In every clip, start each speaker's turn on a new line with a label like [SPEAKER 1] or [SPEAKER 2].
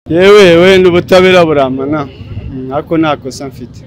[SPEAKER 1] yewe wenda ubutabera burampana ntako nta kosa mfite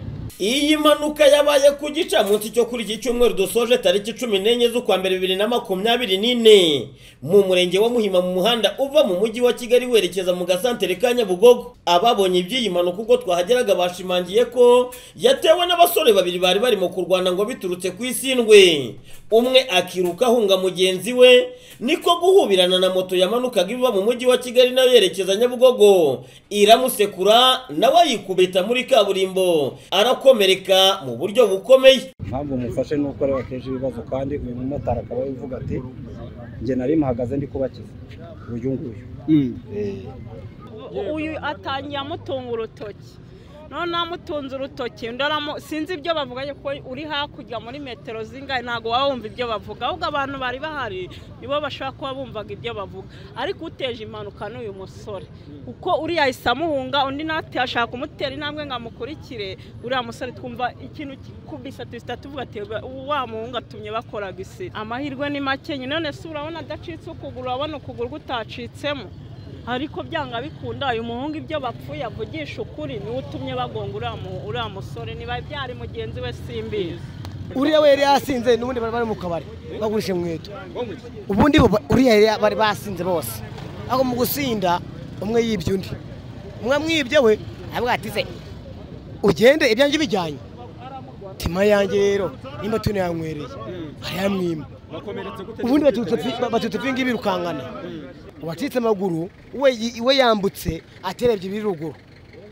[SPEAKER 2] iyi mpanuka yabaye ku gicamunsi cyo kuri iki cyumweru dusoje tariki cumi n'enye z'ukwa mbere bibiri na makumyabiri n'ine mu murenge wa muhima mu muhanda uva mu mujyi wa kigali werekeza mu gasantere ka nyabugogo ababonye iby'iyi mpanuka ubwo twahageraga bashimangiye ko yatewe n'abasore babiri bari barimo kurwana ngo biturutse ku isindwe umwe akiruka ahunga mugenzi we niko guhubirana na moto yamanukaga iva mu mujyi wa kigali nayo yerekeza nyabugogo iramusekura nawe yikubita muri kaburimbo arakora gukomereka mu buryo bukomeye
[SPEAKER 3] ntabwo mufashe nuko ari akenshi ibibazo kandi uyu mumotari akaba yavuga ati njye nari muhagaze ndi kubakiza uyu nguyu
[SPEAKER 4] uyu atangiye amutunga urutoki none amutunze urutoki sinzi ibyo bavuga kuko uri hakurya muri metero zingahe ntabwo waba wumva ibyo bavuga ahubwo abantu bari bahari nibo bashobora kuba bumvaga ibyo bavuga ariko uteje impanuka ni uyu musore kuko uriya ahise amuhunga undi natwe ashaka kumutera intambwe ngo amukurikire uriya musore twumva ikintu kubisa duhita tuvuga ati wa muhungu atumye bakoraga isi amahirwe ni make none se urabona adacitse ukuguru urabona ukuguru gutacitsemo ariko byanga bikunda uyu muhungu ibyo bapfuye avugisha ukuri niwe utumye bagonga uriya musore niba byari mugenzi we simbizi
[SPEAKER 5] uriya we yari yasinze n'ubundi bari bari mu kabari bagurisha inkweto ubundi uriya bari basinze bose ariko mu gusinda umwe yibye undi umwe mwibye we aravuga ati se ugende ibyanjye bijyanye tima yanjye rero nimba tuni yanywereye arayamwima ubundi baturutse pingi birukangana uwacitse amaguru we yambutse aterebye ibiri ruguru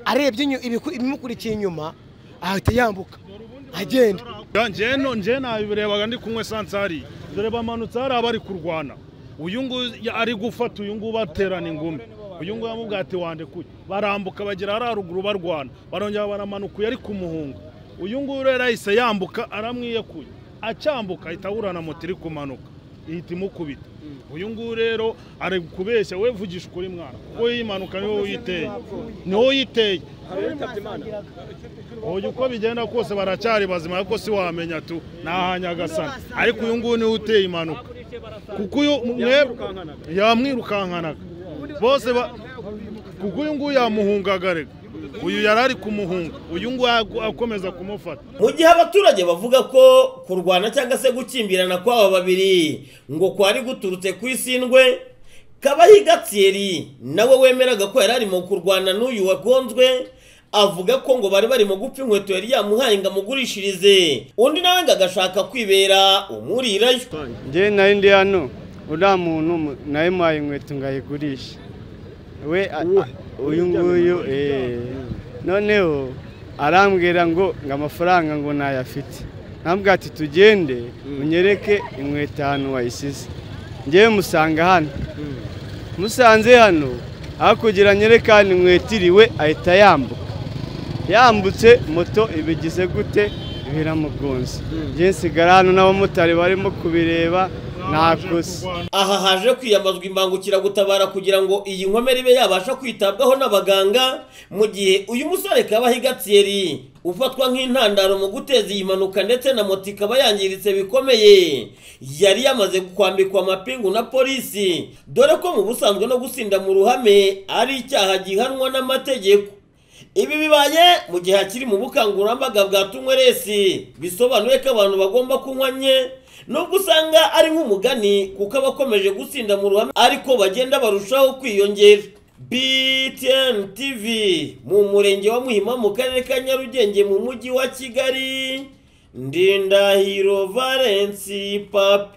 [SPEAKER 5] arebye ibimukurikiye inyuma ahita yambuka agenda
[SPEAKER 6] njyeno njyena birebaga ndi kunywa esanse hariya dore bamanutse hariya bari kurwana uyu nguyu ari gufata uyu nguyu baterana ingumi uyu nguyu amubwira ati wande kuya barambuka bagera hariya ruguru barwana barongera baramanuka uyu ari kumuhunga uyu nguyu rero yahise yambuka aramwiyekuye acyambuka ahita aburana moto iri kumanuka ihita imukubita uyu nguyu rero ari kubeshya we vugisha ukuri mwana wowe yimanuka niwe uyiteye niwe uyiteye uyu uko bigenda kose baracyari bazima ariko si wamenya tu ni ahanyagasana ariko uyu nguyu niwe uteye impanuka kuko uyu yamwirukankanaga bose kuko uyu nguyu yamuhungaga reka uyu yari ari kumuhunga uyu nguyu akomeza kumufata
[SPEAKER 2] mu gihe abaturage bavuga ko kurwana cyangwa se gukimbirana kw'aba babiri ngo kwari guturutse ku isindwe kabahiga tsiyeri nawe wemeraga ko yari arimo kurwana n'uyu wagonzwe avuga ko ngo bari barimo gupfa inkweto yari yamuhaye ngo amugurishirize undi nawe ngo agashaka kwibera umurirayo
[SPEAKER 1] ngewe nawe ndi hano uriya muntu nawe muhaye inkweto ngo ayigurishe we uyu nguyu noneho arambwira ngo ngo amafaranga ngo ntayafite ntabwo ati tugende unyereke inkweto ahantu wayisize ngewe musanga hano musanze hano aho kugira nyereke hano inkweto iriwe ahita yambuka yambutse moto ibigize gute biramugonze ngewe nsigara hano n'abamotari barimo kubireba
[SPEAKER 2] aha haje kwiyamazwa imbangukiragutabara kugira ngo iyi nkomere ibe yabasha kwitabwaho n'abaganga mu gihe uyu musore kabahiga tsiyeri ufatwa nk'intandaro mu guteza iyi mpanuka ndetse na moto ikaba yangiritse bikomeye yari yamaze kwambikwa amapingu na polisi dore ko mu busanzwe no gusinda mu ruhame ari icyaha gihanwa n'amategeko ibi bibaye mu gihe hakiri mu bukangurambaga bwa tunyweresi bisobanuye ko abantu bagomba kunywa nke nubwo usanga ari nk'umugani kuko abakomeje gutsinda mu ruhame ariko bagenda barushaho kwiyongera btn tv mu murenge wa muhima mu karere ka nyarugenge mu mujyi wa kigali ndindahiro valensi papi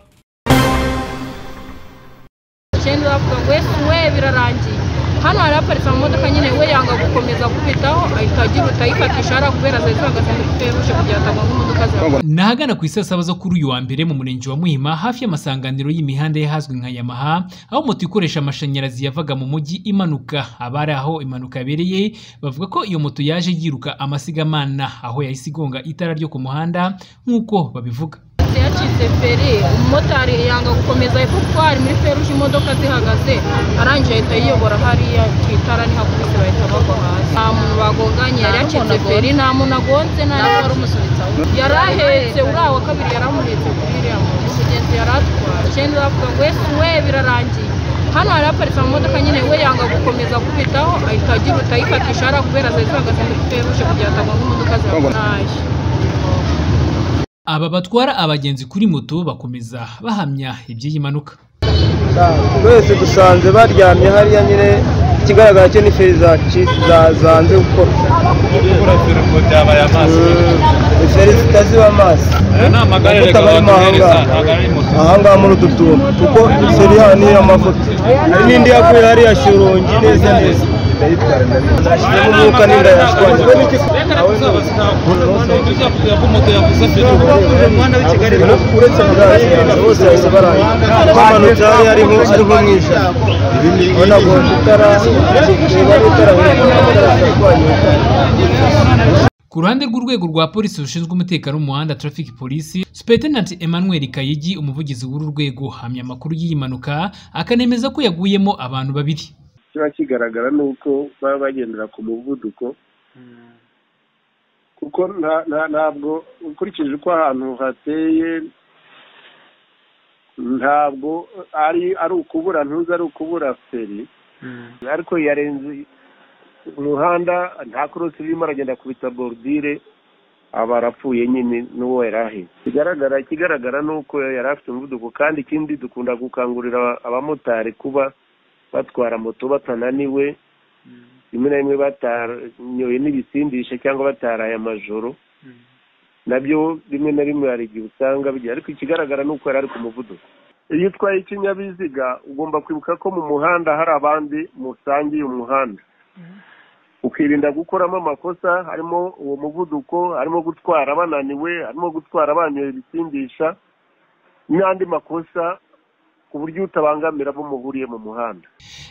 [SPEAKER 7] we birarangiye hano hari haparitse amamodoka nyine we yanga gukomeza gukubitaho ahita agira utayifatisha hariya kubera zari zihagaze muri feruje kugira ngo atagonga imodoka zawe
[SPEAKER 8] ni ahagana ku isasaba zo kuri uyu wa mbere mu murenge wa muhima hafi y'amasanganiro y'imihanda yahazwi nka yamaha aho moto ikoresha amashanyarazi yavaga mu mujyi imanuka abari aho impanuka yabereye bavuga ko iyo moto yaje yiruka amasigamana aho yahise igonga itara ryo ku muhanda nk'uko babivuga
[SPEAKER 7] yacitse feri umumotari yanga gukomeza hepfo kuko hari muri feruje imodoka zihagaze arangije ahita yiyobora hariya ku itara ni hakubise bahita bagwa hasi nta muntu bagonganye yari yacitse feri nta muntu agonze nta n'uwari wari umusunitse aho yari ahetse uriya wa kabiri yari amuhetse kuri iriya muntu umugenzi yari atwaye icyenda aravuga ngo we birarangiye hano hari haparitse amamodoka nyine we yanga gukomeza gukubitaho ahita agiruta ayifatisha hariya kubera zari zihagaze muri feruje kugira ngo atagwa imodoka zihagaze
[SPEAKER 8] Aba batwara abagenzi kuri moto bakomeza bahamya iby'iyi mpanuka.
[SPEAKER 9] twese dusanze baryamye hariya nyine ikigaragara cyo ni feri zanze gukora ni feri zitaziba amazi amavuta ahangaha ahangaha muri utu tuntu kuko feri hano ni iy'amavuta hari n'indi yaguye hariya shyorongi neza neza ndayitwara n'umwuka n'indayashwanyije uretse kuganira bose bahise barangira bamanutse hari hariho ari nko mu ijana ubona ngo itara niba ari itara
[SPEAKER 8] Ku ruhande rw'urwego rwa polisi rushinzwe umutekano mu muhanda Traffic Police, Supt Emmanuel Kayigi umuvugizi w'uru rwego ahamya amakuru y'iyi mpanuka akanemeza ko yaguyemo abantu babiri.
[SPEAKER 10] kiba kigaragara ni uko baba bagendera ku muvuduko kuko ntabwo ukurikije uko ahantu hateye ntabwo ari ari ukubura ntuzi ari ukubura feri ariko yarenze umuhanda nta korosi irimo aragenda kubita borudire aba arapfuye nyine n'uwo yari ahetse ikigaragara ikigaragara ni uko yari afite umuvuduko kandi ikindi dukunda gukangurira abamotari kuba batwara moto batananiwe rimwe na rimwe batanyoye n'ibisindisha cyangwa bataraye amajoro nabyo rimwe na rimwe hari igihe usanga bigira ariko ikigaragara ni uko yari ari ku muvuduko iyo utwaye ikinyabiziga ugomba kwibuka ko mu muhanda hari abandi musangiye umuhanda ukirinda gukoramo amakosa harimo uwo muvuduko harimo gutwara bananiwe harimo gutwara banyoye ibisindisha n'andi makosa ku buryo utabangamira abo muhuriye mu muhanda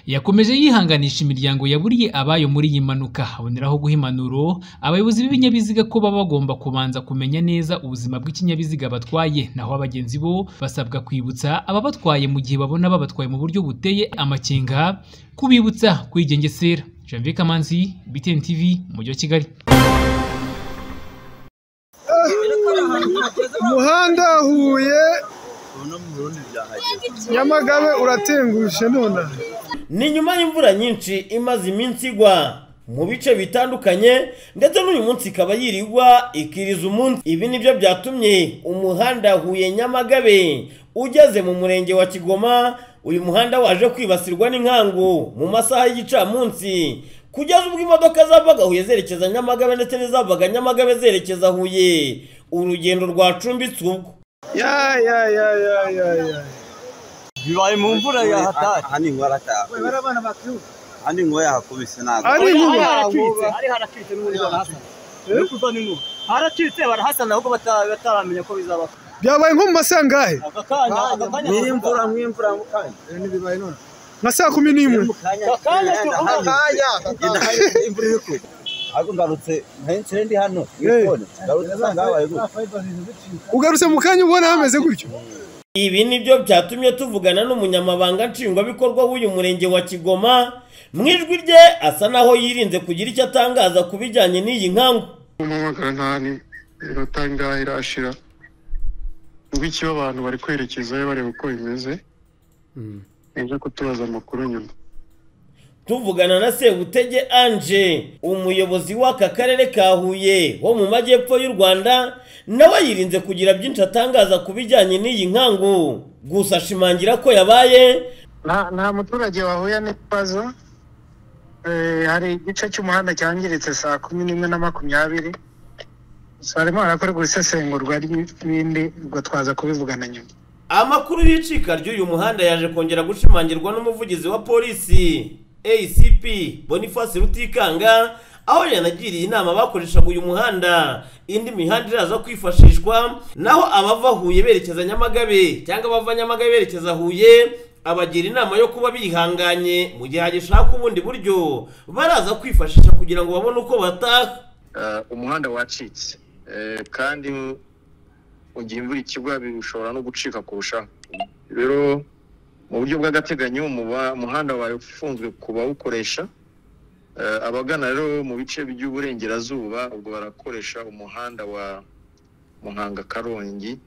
[SPEAKER 8] Yakomeje yihanganisha imiryango yaburiye abayo muri iyi mpanuka aboneraho guha impanuro abayobozi b'ibinyabiziga ko baba bagomba kubanza kumenya neza ubuzima bw'ikinyabiziga batwaye naho abagenzi bo basabwa kwibutsa ababatwaye mu gihe babona babatwaye mu buryo buteye amakenga kubibutsa kwigengesera Janvier Kamanzi BTN TV umujyi wa Kigali
[SPEAKER 11] umuhanda huye nyamagabe uratengushe none
[SPEAKER 2] ni nyuma y'imvura nyinshi imaze iminsi igwa mu bice bitandukanye ndetse n'uyu munsi ikaba yirirwa ikiriza umunsi ibi nibyo byatumye umuhanda huye nyamagabe ugeze mu murenge wa kigoma uyu muhanda waje kwibasirwa n'inkangu mu masaha y'igicamunsi kugeza ubwo imodoka zavaga huye zerekeza nyamagabe ndetse n'izavaga nyamagabe zerekeza huye urugendo rwacumbitse ubwo
[SPEAKER 11] ya ya ya ya ya ya bibaye mu mvura ya hatari
[SPEAKER 12] hani inkuba batahakubise hani inkuba yahakubise ntabwo
[SPEAKER 11] hari inkuba
[SPEAKER 12] hari haratwitse n'ubundi barahasana uri kuva n'inkuba haratwitse barahasana ahubwo bataramenya ko bizaba
[SPEAKER 11] byabaye nko mu masaha angahe
[SPEAKER 12] aka kanya aka kanya
[SPEAKER 9] n'imvura nk'imvura mu kanya ntibibaye none
[SPEAKER 11] nka saa kumi n'imwe
[SPEAKER 12] aka kanya
[SPEAKER 9] aka kanya
[SPEAKER 12] imvura iri kujya ahubwo ngarutse nahise ndi hano ngarutse nsanga habaye gutya
[SPEAKER 11] ugarutse mu kanya ubona hameze gutyo
[SPEAKER 2] ibi nibyo byatumye tuvugana n'umunyamabanga nshingwabikorwa w'uyu murenge wa kigoma mu ijwi rye asa naho yirinze kugira icyo atangaza ku bijyanye n'iyi nkangu
[SPEAKER 13] umuhamagara nkani iminota ingahe irashira ngwiki abantu bari kwerekezayo bareba uko bimeze nibyo kutubaza amakuru nyuma
[SPEAKER 2] tuvugana na sebutege anje umuyobozi w'aka karere ka huye wo mu majyepfo y'u rwanda nawe yirinze kugira byinshi atangaza ku bijyanye n'iyi nkangu gusa ashimangira ko yabaye
[SPEAKER 14] nta nta muturage wahuye n'ikibazo Eh, hari igice cy'umuhanda cyangiritse saa kumi n'imwe na makumyabiri gusa harimo harakorerwa isesengurwa ry'ibindi ubwo twaza kubivugana nyuma
[SPEAKER 2] amakuru y'icika ry'uyu muhanda yaje kongera gushimangirwa n'umuvugizi wa polisi acp boniface rutikanga aho yanagiriye inama abakoreshaga uyu muhanda indi mihanda iraza kwifashishwa naho abava huye berekeza nyamagabe cyangwa abava nyamagabe berekeza huye abagira inama yo kuba bihanganye mu gihe hagishaka ubundi buryo baraza kwifashisha kugira ngo babone uko bataha
[SPEAKER 13] Eh, umuhanda wacitse Eh, kandi mu gihe imvura ikigwa bishobora no gucika kurushaho rero mu buryo bw'agateganyo umuba- umuhanda wawe ufunzwe ku bawukoresha Eh, abagana rero mu bice by'uburengerazuba ubwo barakoresha umuhanda wa muhanga karongi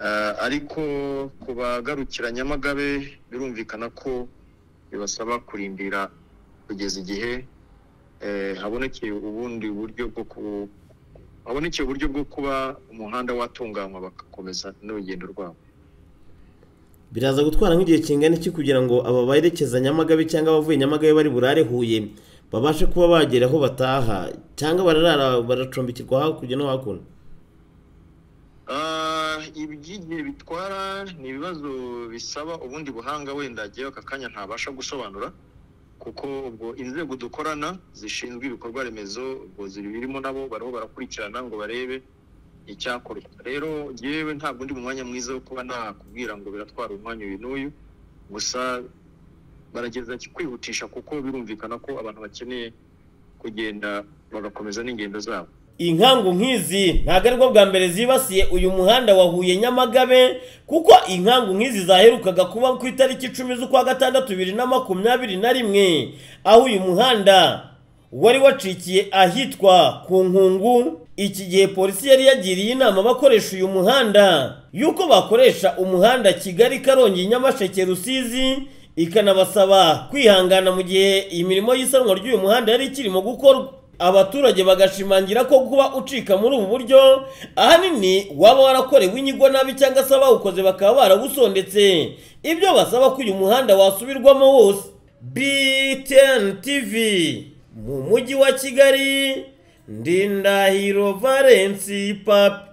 [SPEAKER 13] Eh, ariko ku bagarukira nyamagabe birumvikana ko bibasaba kurindira kugeza igihe eh, habonekeye ubundi buryo bwo ku habonekeye uburyo bwo kuba umuhanda watunganywa bagakomeza n'urugendo rwabo
[SPEAKER 2] biraza gutwara nk'igihe kingana iki kugira ngo aba berekeza nyamagabe cyangwa abavuye nyamagabe bari burare huye babashe kuba bagera aho bataha cyangwa bararara baracumbikirwa hakurya no hakuno
[SPEAKER 13] Ah, iby'igihe bitwara ni ibibazo bisaba ubundi buhanga wenda agiyeho aka kanya ntabasha gusobanura kuko ubwo inzego dukorana zishinzwe ibikorwa remezo ubwo zibirimo nabo bariho barakurikirana ngo barebe icyakorwa rero yewe ntabwo ndi mu mwanya mwiza wo kuba nakubwira ngo biratwara umwanya uyu n'uyu gusa barageza kwihutisha kuko birumvikana ko abantu bakeneye kugenda bagakomeza n'ingendo zabo
[SPEAKER 2] inkangu nk'izi ntabwo aribwo bwa mbere zibasiye uyu muhanda wa Huye Nyamagabe kuko inkangu nk'izi zaherukaga kuba ku itariki icumi z'ukwa gatandatu bibiri na makumyabiri na rimwe aho uyu muhanda wari wacikiye ahitwa ku nkungu iki gihe polisi yari yagiriye inama abakoresha uyu muhanda y'uko bakoresha umuhanda kigali karongi nyamasheke rusizi ikanabasaba kwihangana mu gihe imirimo y'isanwa ry'uyu muhanda yari ikirimo gukorwa abaturage bagashimangira ko kuba ucika muri ubu buryo ahanini waba warakorewe inyigo nabi cyangwa se abawukoze bakaba baragusondetse ibyo basaba ko uyu muhanda wasubirwamo wose BTN TV mu mujyi wa Kigali Ndindahiro Valence Papi